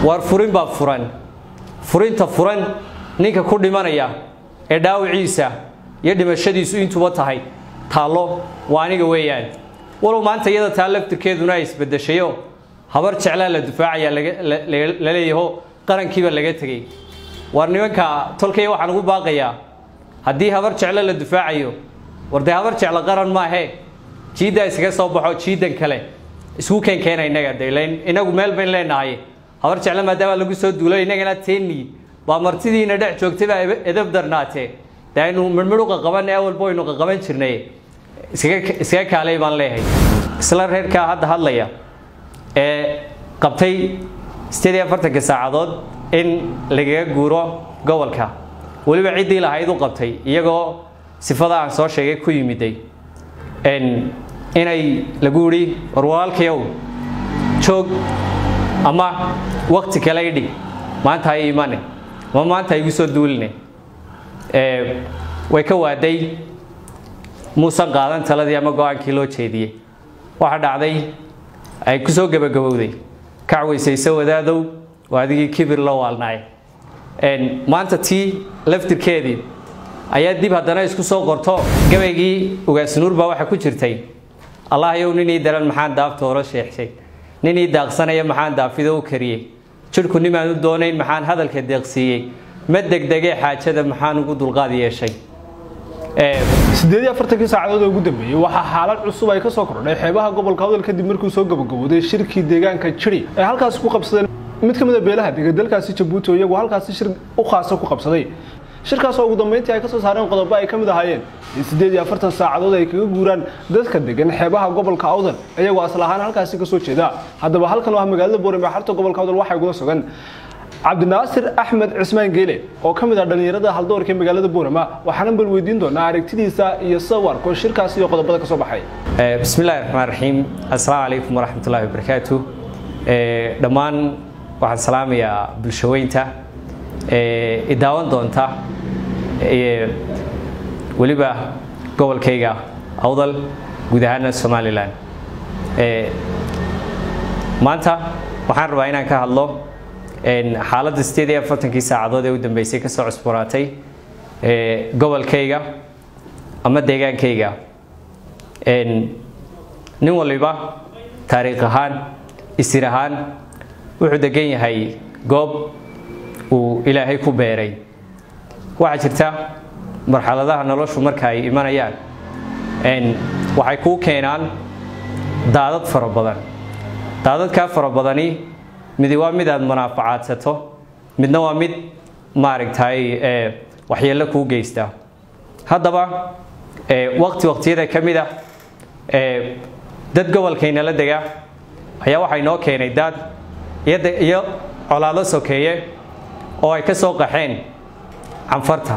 waar furin baa furan furinta furan ninka ku dhimanaya ee dhaawiciisa iyo dhimashadiisu intuba tahay taallo waa aniga weeyaan walow maanta iyada taa laftirkeeduna ay isbedeshayo habar jeclaa la dufaacaya la leeyaho qarankiiba laga tegey war nimanka tolkaya waxaan ugu baaqayaa haddii habar jeclo la dufaacayo war dee habar jeclo qaran maahe jiiddaa iskaga soo baxo jiidan kale isku keenkeena innaga de inagu meel bayn leenahay habar jeclo maadaama lagu soo duulo innagana teeni baa martidiina dhex joogtay baa edab darnaatee de aynu midhmidhuqa qaban ee awalba aynu qaqaban jirnay iskaga kaalay baan leeyahay isla reerkaa hadda hadlaya ee qabtay sideed iyo afartanka saacadood in lagaga guuro gobolka weliba ciddii lahayd u qabtay iyagoo sifada aan soo sheegay ku yimiday inay lagu yidhi war walaalkayow joog ama wakti kale idhig maanta ha imane ama maanta ha igu soo duuline way ka waaday muusan qaadan taladii ama go-aankii loo jeediyey waxaa dhacday ay ku soo gebagabowday kacweysayse wadaadow waa adigii kibir loo waalnaay maanta tii laftirkeedii ayaa dib haddana isku soo qorto gabaygii ugaasnuur baa waxaa ku jirtay allahyow ninii daran maxaan daafta horo sheexshay ninii daaqsanaya maxaan daafido u kariyey jidhku nimaan u doonayn maxaan hadalka deeqsiiyey ma degdegee xaajada maxaan ugu dulqaad yeeshay sideed iyo afartankii saacadood ee ugu dambeeyey waxaa xaalad cusub ay ka soo kordhay xeebaha gobolka awdal kadib markuu soo gabagabooday shirkii deegaanka jiri ee halkaasi ku qabsadeen mid ka mid a beelaha dega dalkaasi jabuuti oo iyagu halkaasi shir u khaasa ku qabsaday shirkaas oo ugu dambeyntii ay ka soo saareen qodobo ay ka mid ahaayeen in siddeed iyo afartan saacadood ay kaga guuraan dadka degan xeebaha gobolka awdal iyagoo asal ahaan halkaasi ka soo jeeda haddaba halkan oo ah magaalada boorame xarta gobolka awdal waxaa igula sugan cabdinaasir axmed cismaan geele oo ka mid ah dhallinyarada haldoorka ee magaalada boorama waxaana bal weydiin doonaa aragtidiisa iyo sawarko shirkaasi iyo qodobada ka soo baxay bismi illahi raxmaan raxiim assalaamu calaykum waraxmat ullahi wabarakaatu dhammaan waxaan salaamayaa bulshaweynta i daawan doonta weliba gobolkayga awdal guud ahaana somalilan maanta waxaan rabaa inaan ka hadlo xaaladda sideed iyo afartankii saacadood ee u dambeysay ka soo cusburaatay gobolkayga ama deegaankayga nin waliba taariikh ahaan isir ahaan wuxuu degan yahay goob uu ilaahay ku beeray waxaa jirta marxaladaha noloshu marka ay imanayaan waxay kuu keenaan daadad fara badan daadadkaa fara badani midi waa mid aad munaafacaadsato midna waa mid maaragtay waxyeello kuu geysta haddaba waqti waqtiyada ka mid ah dad gobolkaynala dega ayaa waxaa inoo keenay daad iyo colaado sokeeye oo ay ka soo qaxeen canfarta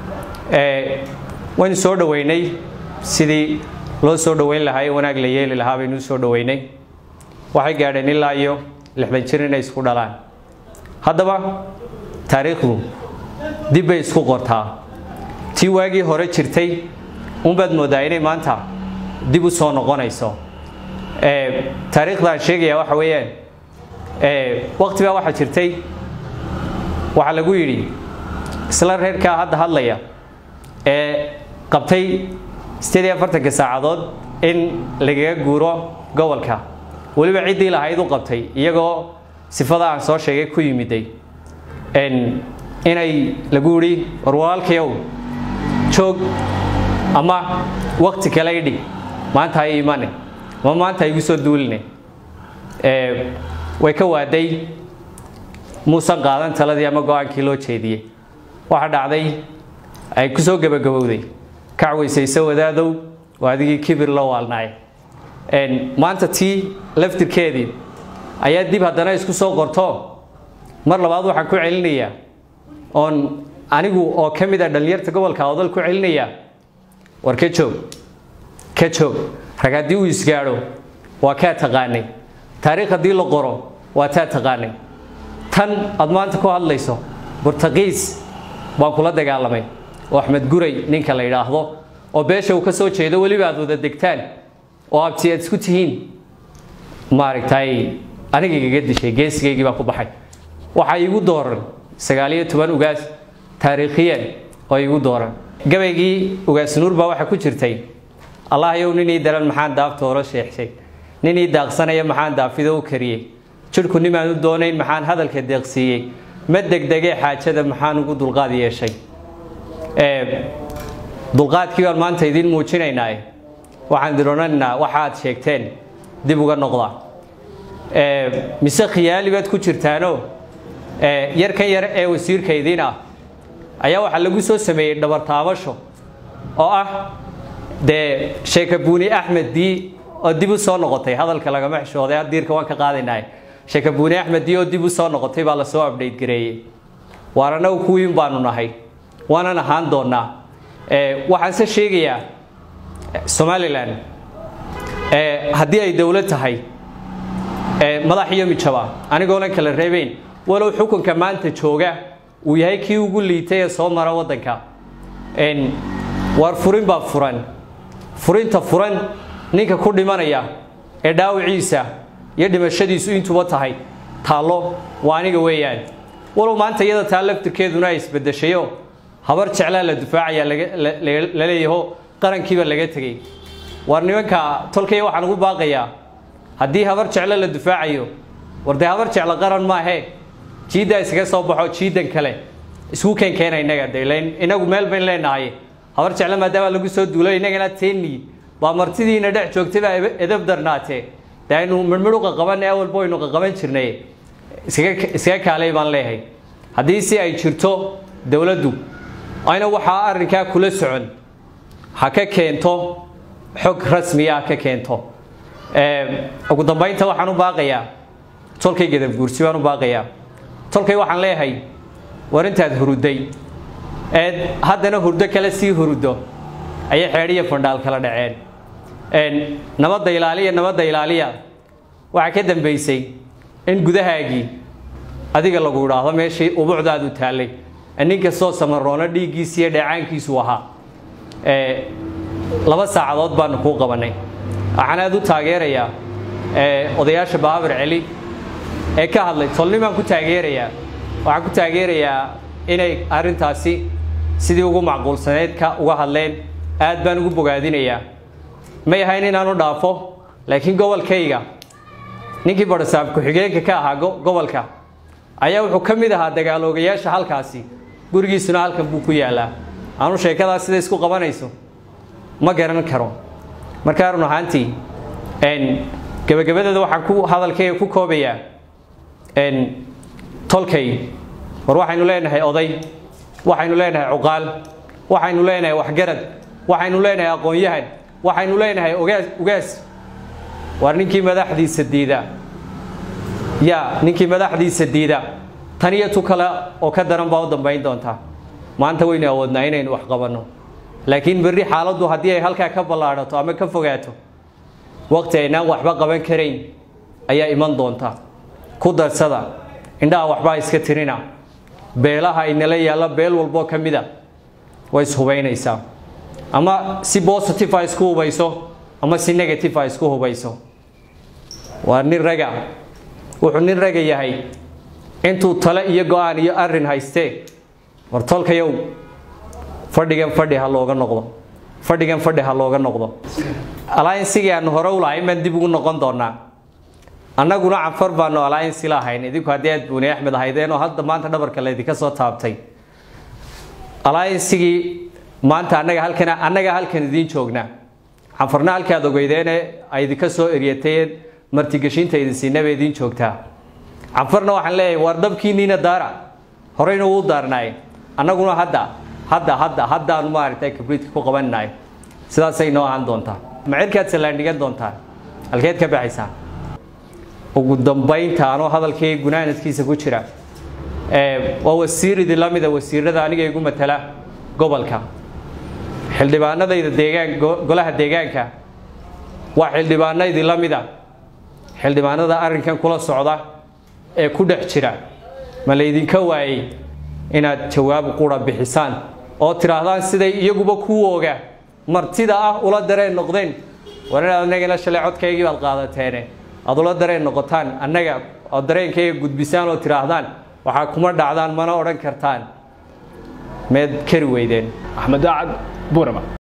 waynu soo dhoweynay sidii loo soo dhoweyn lahaa ee wanaag la yeeli lahaa baynu soo dhoweynay waxay gaadheen ilaa iyo lixdan jir inay isku dhalaan haddaba taariikhdu dib bay isku qortaa tii waagii hore jirtay unbaad moodaa inay maanta dib u soo noqonayso taariikhda aan sheegayaa waxa weeyaan waqti baa waxaa jirtay waxaa lagu yidhi isla reerkaa hadda hadlaya ee qabtay sideed iyo afartanka saacadood in lagaga guuro gobolka weliba ciddii lahayd u qabtay iyagoo sifada aan soo sheegay ku yimiday inay lagu yidhi war walaalkayow joog ama wakti kale idhig maanta ha imane ama maanta ha igu soo duuline way ka waaday muusan qaadan taladii ama go-aankii loo jeediyey waxaa dhacday ay ku soo gebagabowday kacweysayse wadaadow waa adigii kibir loo waalnaay maanta tii laftirkeedii ayaa dib haddana isku soo qorto mar labaad waxaan ku celinayaa oon anigu oo ka mid a dhallinyarta gobolka odal ku celinayaa war ka joog ka joog rag haddii uu isgaadho waa kaa taqaanay taariikh haddii la qoro waa taa taqaanay tan aad maanta ku hadlayso burtaqiis baan kula dagaalamay oo axmed guray ninka la yidhaahdo oo beesha uu ka soo jeedo weliba aad wada degtaan oo abti aad isku tihiin maaragtay aniga igaga dishay geesigaygii baa ku baxay waxaa iigu dooran sagaaliyo toban ugaas taariikhiyan oo iigu dooran gabaygii ugaas nuur baa waxaa ku jirtay allahyow ninii daran maxaan daaftooro sheexshay ninii daaqsanaya maxaan daafido u kariyey jidhku nimaan u doonayn maxaan hadalka deeqsiiyey ma degdegee xaajada maxaan ugu dulqaad yeeshay dulqaadkii baan maanta idiin muujinaynaa waxaan idin odhanaynaa waxaad sheegteen dib uga noqda mise khiyaali baad ku jirtaano yarkan yar ee wasiirka idiin ah ayaa waxaa lagu soo sameeyey dhabartaabasho oo ah dee sheeka buuni axmed dii oo dib u soo noqotay hadalka lagama xishooday hadiirka waan ka qaadaynahay sheeka buuni axmed dii oo dib u soo noqotay baa lasoo update gareeyey waan annagu kuwiin baanu nahay waanan ahaan doonaa waxaanse sheegayaa somalilan haddii ay dowlad tahay madax iyo mijaba anigoonan kala reebeyn walow xukunka maanta jooga uu yahay kii ugu liitay ee soo mara waddanka waar furin baa furan furinta furan ninka ku dhimanaya ee dhaawiciisa iyo dhimashadiisu intuba tahay taallo waa aniga weeyaan walow maanta iyada taa laftirkeeduna ay isbedeshayo habar jeclaa la dufaacayaa la leeyaho qarankiiba laga tegey war nimanka tolkaya waxaan ugu baaqayaa haddii habar jeclo la dufaacayo war dee habar jeclo qaran maahe jiiddaa iskaga soo baxo jiidan kale isku keenkeena innaga delayn inagu meel bayn leenahay habar jeclo maadaama lagu soo duulay innagana teeni baa martidiina dhex joogtay baa edab darnaatee dee aynu midhmidhuqa qabanay awalba aynu qaqaban jirnay iskaga kaalay baan leeyahay haddii si ay jirto dowladdu ayna waxaa arrinkaa kula socon ha ka keento xog rasmiya ka keento ugu dambaynta waxaan u baaqayaa tolkay gadabguursi baan u baaqayaa tolkay waxaan leeyahay war intaad huruday eed haddana hurdo kale sii huruddo ayay xeedhiya fandhaal kala dhaceen nabadda ilaaliya nabadda ilaaliya waxaa ka dambaysay in gudahaagii adiga lagu idhaahdo meeshii ubucdaadu taallay nin kastoo samaroono dhiiggiisi iyo dheecaankiisu ahaa laba saacadood baanu kuu qabannay waxaan aad u taageerayaa odayaasha baabir celi ee ka hadlay tolnimaan ku taageerayaa waxaan ku taageerayaa inay arrintaasi sidii ugu macquulsaneyd ka uga hadleen aad baan ugu bogaadinayaa may ahayn inaanu dhaafo laakiin gobolkayga ninkii badhasaab ku-xigeenka ka ahaa gobolka ayaa wuxuu ka mid ahaa dagaaloogayaasha halkaasi gurigiisuna halkan buu ku yaalaa aanu sheekadaas sida isku qabanayso ma garan karo markaa run ahaantii gebagabadeeda waxaan ku hadalkayga ku koobayaa tolkay war waxaynu leenahay oday waxaynu leenahay cuqaal waxaynu leenahay waxgarad waxaynu leenahay aqoon-yahan waxaynu leenahay ogaas ugaas waar ninkii madaxdiisa diida yaa ninkii madaxdiisa diida tan iyo tu kale oo ka daran baa u dambayn doontaa maanta waynu awoodnaa inaynu wax qabanno laakiin berri xaaladdu haddii ay halkaa ka ballaadhato ama ka fogaato waqti aynaan waxba qaban karayn ayaa iman doonta ku darsada indhaha waxbaa iska tirina beelaha inala yaalla beel walboo ka mida way ishubaynaysaa ama si positive a isku hubayso ama si negative a isku hubayso waa nin raga wuxuu nin raga yahay intuu tale iyo go-aan iyo arin haystee war tolkayow fadhigan fadhi ha looga noqdo fadhigan fadhi ha looga noqdo alliansigii aanu hore u lahayn baan dib ugu noqon doonaa annaguna canfar baanu alliansi lahayn idinku haddii aad buuni axmed ahaydeenoo hadda maanta dhabarka laydinka soo taabtay alliansigii maanta annaga halkan annaga halkan idiin joognaa canfarna halkaad ogeydeene ay idinka soo eryatay martigeshinta idin siinaba idiin joogtaa canfarna waxaan leeyahay waar dabkiiniina daara horeyna wuu daarnaay annaguna hadda hadda hadda haddaanu maaragtay kabriidka ku qabaninayo sidaasay noo ahaan doontaa macirkaad sallaandhigan doontaa halkeed ka baxaysaa ugu dambaynta anoo hadalkii gunaanadkiisa ku jira waa wasiir idin la mida wasiirada aniga igu matala gobolka xildhibaanadayda deegaan golaha deegaanka waa xildhibaano idinla mida xildhibaanada arrinkan kula socda ee ku dhex jira ma laydinka waayey inaad jawaab qura bixisaan oo tidhaahdaan siday iyaguba kuwooga martida ah ula dareen noqdeen war inaad anagana shalay codkaygii baad qaadateene aad ula dareen noqotaan annaga oo dareenkayga gudbisaan oo tidhaahdaan waxaa kuma dhacdaan mana odhan kartaan meed kari weydeen axmed daacad buurama